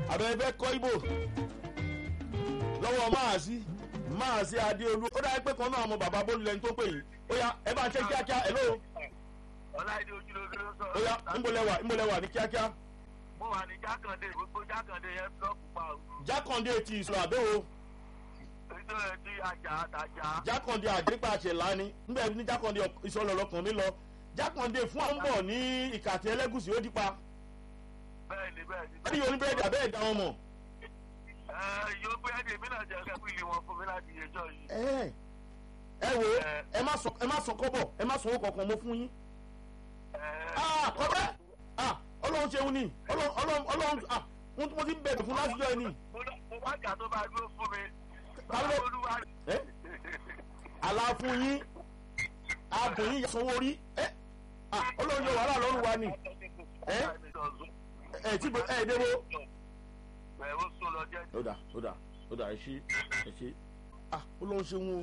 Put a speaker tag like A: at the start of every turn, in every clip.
A: àbẹ̀rẹ̀ fẹ́ kọ́ ibo lọ́wọ́ máàsí máàsí adéolú ó dáa pé kan náà ọmọ bàbá bólú lẹni tó pè yìí ó yá ẹ bá ṣe kíákíá ẹ lóo
B: ọláìdé ojúlóge ló sọ.
A: ó yá ńbọlẹ́wà ńbọlẹ́wà ní kíákíá
B: mo wà ní jákàndé gbogbo jákàndé yẹn búlọ́ọ̀kù pa o.
A: jákàndé ti ìṣòro àbẹ́wò
B: nítorí ẹ ti àjà àtàjà.
A: jákàndé àdépa àṣẹlá ni nígbà ní jákàndé ìṣọlọ lọkàn mi lọ jákàndé fún àwọn bọ̀ ní ìkàtí ẹlẹ́gùsì ó dípa
B: bẹ́ẹ̀ni bẹ́ẹ̀ni.
A: wọ́n ní oníbẹ̀rẹ̀dì àbẹ́ ẹ̀dá wọn mọ̀
B: ẹ yóò gbé ẹdè mí náà jẹ kẹfìlì wọn fún mi láti yẹjọ yìí.
A: ẹ ẹ wo ẹ má sọ ẹ má sọ kọ́bọ̀ ẹ má sọ owó kankan mo fún yín ah kọ́bẹ́ ah ọlọ́run ṣeun ni ọlọ́run ọlọ́run ọlọ́run ah mo ti bẹ̀rẹ̀ fún lásìjọ́ ẹ ni
B: mo bá jà tó bá dúró fún mi.
A: Kálọ́-
B: báwo olúwa.
A: ẹ àlàfún yín ààbò yín sanwó rí ẹ ah ọlọ́run yọ wàhálà lọ́rùn wa ni ẹ ẹ tí ẹ ẹ débo.
B: ẹ ó sún lọ jẹ́
A: ó dà ó dà ó dà ẹ ṣe ẹ ṣe ah ọlọ́run ṣeun o.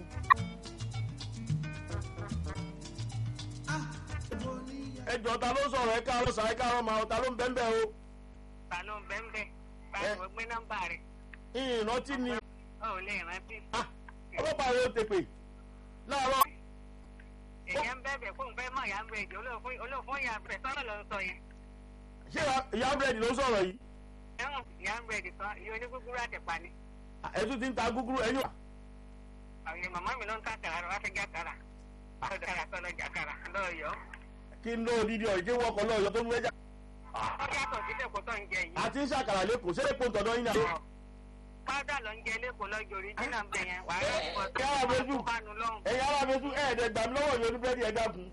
A: ẹ jọ ta ló sọ̀rọ̀ ẹ káàárọ̀ sà ẹ káàárọ̀ máa ta ló ń bẹ́ẹ̀ bẹ́ẹ̀ o.
C: ta ló ń bẹ́ ń bẹ́ báyìí mo gbé nọ́mbà rẹ̀
A: ìrántí ni
C: ó lè rántí.
A: ah ọlọ́pàá yóò tèpè láàárọ̀
C: èèyàn ń bẹ̀bẹ̀ fóun fẹ́ mọ̀ ìyá ń bẹ̀ jù olóòfún ìyá ń bẹ̀ sọ́nà ló ń sọ yẹn.
A: ṣé ìyá búrẹ́dì ló sọ̀rọ̀ yìí
C: ẹ̀wọ̀n ìyá ń bẹ̀ nìkan iye onígúgúrú àtẹ̀pà ni.
A: ẹ tún ti ń ta gúgúrú ẹ̀yìn wà.
C: àwọn màmá mi ló ń kàkàrà wá fẹ́ jákàrà wá fẹ́ dára sọ́nà jákàrà lọ́yọ̀ọ́.
A: kí n ló odidi ọ̀jẹ̀ wọkọ̀ lọ́yọ̀ tó ń wẹ́jà.
C: ó yàtọ̀ sí lẹ́kọ̀ọ́ tó ń jẹ yìí.
A: àti ń ṣàkàrà lẹ́kọ̀ọ́ ṣé lẹ́kọ̀ọ́ tọ̀dọ̀ yín náà.
C: pádà ló ń jẹ lẹ́kọ̀ọ́ lọ́jọ́ oríjìnà ń bẹ̀ yẹn wàá
A: Ẹ,
C: rẹ̀ pọ̀
A: ẹ, yàrá
C: tó
A: méjì.
C: bá nu lọ́hùn.
A: ẹ̀yin ará mi tún ẹ̀ẹ́dẹ̀ gbà mí lọ́wọ́ yóò ní búrẹ́dì ẹ̀ dákun.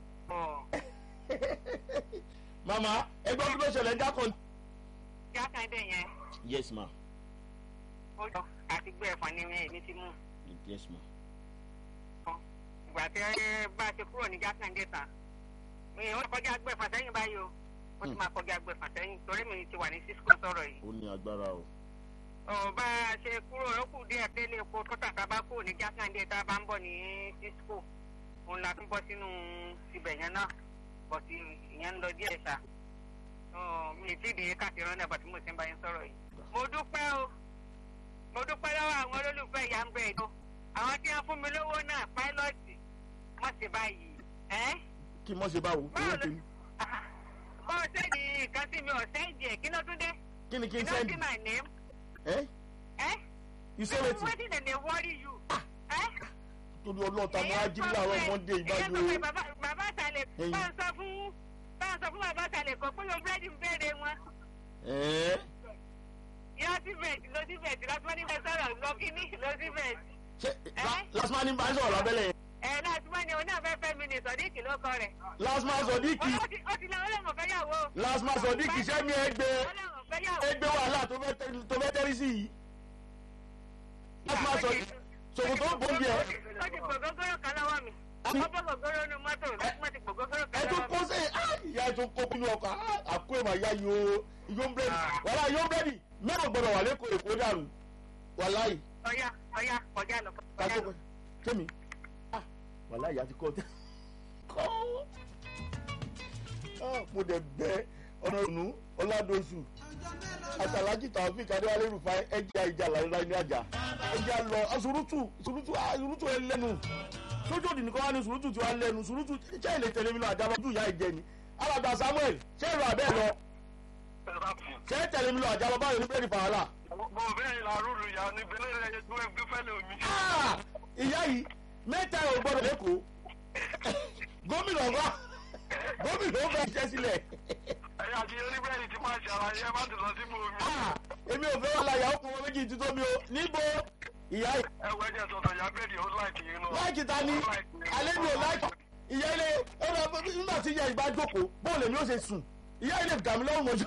A: màmá ẹgbẹ́ kí ló ṣẹlẹ̀ ń dákọ̀.
C: jákàndé yẹn
A: yes ma
C: ó jọ àti gbé ẹ̀fọn ní mi ti mú.
A: yes ma.
C: ìgbà tí ẹ bá ti kúrò ní jákàndé tán mi ò kọjá gbẹ̀fà sẹ́yìn báyìí o ó ti máa kọjá gbẹ̀fà sẹ́yìn torí mi ti wà ní cisco sọ̀rọ̀ yìí.
A: ó ní agbára o.
C: ọ̀ bá a ṣe kúrò ó kù díẹ̀ délé epo tó tàkà bá kúrò ní jákàndé tá a bá ń bọ̀ ní cisco òun la tún bọ́ sínú ibẹ̀ yẹn náà bọ̀tì ìyẹn ń lọ díẹ̀ ṣá Ọ̀, mi ì tí ì dé káàkiri náà bàtí mo ti ń bá yín sọ̀rọ̀ yìí. mo dúpẹ́ o mo dúpẹ́ lọ́wọ́ àwọn olólùfẹ́ ìyá ń bẹ̀ ẹ̀dọ́ àwọn tí wọ́n fún mi lówó náà páílọ́ọ̀tì má ṣe báyìí ẹ́
A: kí mọ̀ ṣe báwo.
C: báwo
A: owó
C: ló
A: tèmi.
C: báwo sẹ́ẹ̀dì nǹkan sí mi ò sẹ́ẹ̀dì ẹ̀ kí ló tún dé
A: kí ni kí
C: you
A: n
C: know
A: sẹ́ndì.
C: see my name
A: ẹ
C: ẹ́
A: you say wetin.
C: wetin dey dey worry you ẹ́
A: torí ọlọ́ọ̀ta mo á jí láàárọ̀ mọ́ndé
C: èyàn sọ pé
A: ìbájú o.
C: bàbá bàbá àtàlẹ̀
A: Ẹyin.
C: bá ń sọ fún bá ń sọ fún bàbá àtàlẹ̀ kan pé yóò búrẹ́dì ń béèrè wọn
A: ẹ̀ẹ́
C: yọ sí bẹ̀ẹ̀dì lọ sí bẹ̀ẹ̀dì lọ́sí ní bẹ́ẹ̀ sọ̀rọ̀ lọ kíní lọ sí bẹ̀ẹ̀dì
A: ṣé
C: Ẹ́?
A: lásìmọ́ ní bá ń sọ̀rọ̀ lábẹ́lẹ̀ yẹn.
C: ẹ̀ láti mọ́ ni oní àfẹ́fẹ́ mi ní sọ̀díkì ló kọ rẹ̀
A: lásìmọ́ sọ̀díkì
C: ó ti ó ti lọ ọlọ́run fẹ́ yàwó
A: lásìmọ́ sọ̀díkì sẹ́mi ẹgbẹ́
C: ọlọ́run fẹ́ yàwó.
A: ẹgbẹ́ wàhálà tó fẹ́ tẹ́- tó fẹ́ tẹ́rí sí yìí. lásìmọ́ sọ̀díkì ṣòkò tó ń bọ̀ ń bí ẹ.
C: ó ti gbògógóró kan lọ́wọ́ mi
A: Àbí?
C: ó bọ́ gbògóró nu mọ́tò lọ́sùmọ́ ti gbògógóró kan
A: ẹ tún
C: lọ́wọ́
A: kó
C: mi.
A: sí ìyá ẹ tún kó pinnu ọkọ̀ ah, àkó ìmọ̀ ìyá yìí o ìyó ń bẹ́ẹ̀dì wàhálà ìyó ń bẹ́ẹ̀dì mẹ́rin gbọ́dọ̀ wà lẹ́kọ̀ọ́ èkó dàrú wàláì
C: ọ̀yá ọ̀yá kọjá lọ kọjá
A: kátó
C: lọ.
A: kémi ah wàláì ìyá ti kọ́ tẹ́ kọ́ ah mo dẹ̀ bẹ́ ọ̀nà ònú ọ̀làdọ̀sù àtàlájì tàwọn kadéwálé rúfa ẹja ìjà làlá ní àjà ẹja lọ àsùrùtù sùrùtù àsùrùtù ẹ lẹ́nu sójú òdì nìkan wá ní sùrùtù tí wàá lẹ́nu sùrùtù ṣé ilé tẹ̀lé mi lọ àjàbọ̀ ojú ìyá ìjẹ ni alàgbà samuel ṣé ìlú abẹ́ lọ ṣé tẹ̀lé mi lọ àjàbọ̀ báyọ̀ ní bẹ́ẹ̀ni fàhálà.
B: mo bẹ́ẹ̀ la rúru ya ní bẹ́ẹ̀ lẹ́yìn tó ń gbé fẹ́lẹ̀ omi.
A: Ah! ìyá yìí mẹ́ta ò gbọ́dọ̀ lẹ́kọ̀ọ́ gómìnà wa gómìnà ó bẹ́ẹ̀ jẹ́ sílẹ̀
B: ẹ̀yà àti oníbẹ̀rẹ̀ ti máa ṣàlàyé ẹ má ti lọ sí mú omi.
A: Ah! èmi ò fẹ́ wà láyà ó kún wọn méjì tí tóbi o níbo ìyá yìí
B: ẹ wọ ẹjẹ sọ̀tọ̀ ìyá bẹ́ẹ̀rì ó láìkì yín náà.
A: láìkì ta ni alẹ́ mi ò láìkì ìyá ilé ó lọ nígbà tí ìyá ìbá jókòó bóun lèmi ó ṣe sùn ìyá ilé gàmí lọ́rùn mọ́jú.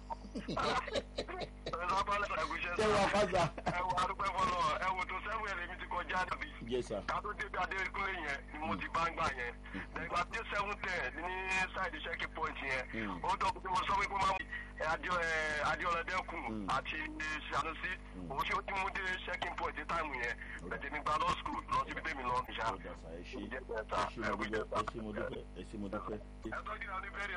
A: ṣé wàá fásitì.
B: ẹ wo arúgbó fọlọ ẹ wo tó sẹ́wọ̀n ẹ̀ lèmi ti kọjá níbi.
A: yes sir.
B: ká tó débi adékúnlé yẹn ni mo ti bá ń gbà yẹn nígbà tí seven ten ní sáìdì ṣẹ́kì point yẹn
A: Mm.
B: ó dọ̀ pé mo sọ pé kó máa mú adéọlẹ́dẹ́kùn àti sanusi òun tí ó ti mú dé ṣẹ́kì point táìmù yẹn bẹ̀tẹ̀ mi gba law school lọ síbi tèmi lọ nìṣá.
A: ó dà sá ẹ ṣe ẹ ṣe mo dúpẹ́ ẹ ṣe mo dúpẹ́ ẹ ṣe mo dúpẹ́.
B: ẹ tọ́jú ìlànà ìbẹ̀rẹ̀